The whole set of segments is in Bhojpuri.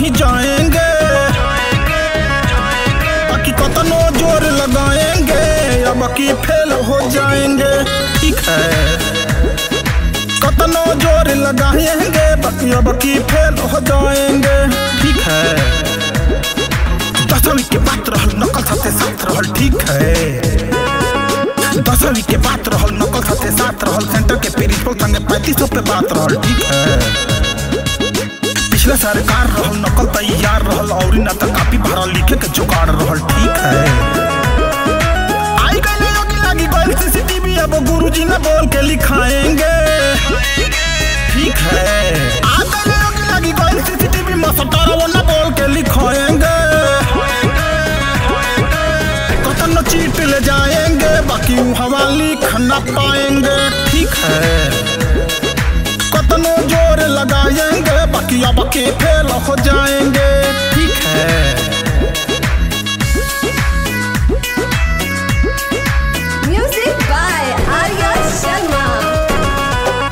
नहीं जाएंगे बाकी कतनो जोर लगाएंगे अब की फेल हो जाएंगे ठीक है कतनो जोर लगाएंगे बाकी अब की फेल हो जाएंगे ठीक है दसवीं के बात रहल नकल साथे साथ रहल ठीक है दसवीं के बात रहल नकल साथे साथ रहल सेंटर के प्रिंसिपल संगे पैंतीस सौ पे बात रहल ठीक है पिछले सरकार रहल नकल तैयार रहल और न त कापी भरल लिखे के जुगाड़ रहल ठीक है आई गए योगी लगी गई सीसीटीवी अब गुरुजी ने बोल के लिखाएंगे ठीक है आ गए योगी लगी गई सीसीटीवी मसटारा वो न बोल के लिखाएंगे कतन चीट ले जाएंगे बाकी ऊ हवा लिख न पाएंगे ठीक है कतनो जोर लगाएंगे बाकी अब के फेल हो जाएंगे ठीक है Music by Arya Sharma.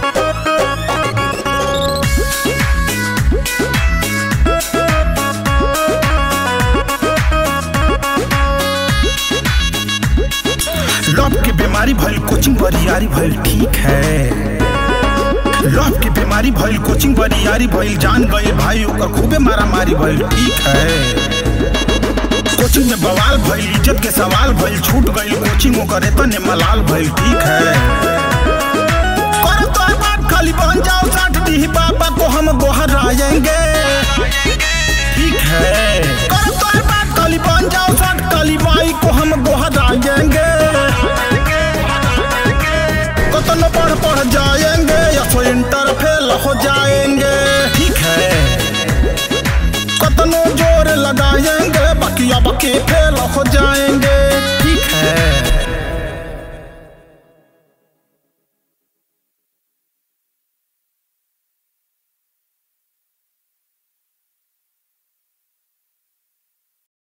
Love के बीमारी भइल कोचिंग बरियारी भइल ठीक है लव के बीमारी भइल कोचिंग बरियारी भइल जान गए भाई ओकर खूबे मारा मारी भइल ठीक है कोचिंग में बवाल भइल इज्जत के सवाल भइल छूट गइल कोचिंग ओकर एतने मलाल भइल ठीक है करो तो बात खाली बन जाओ साठ दी बाबा को हम गोहर आएंगे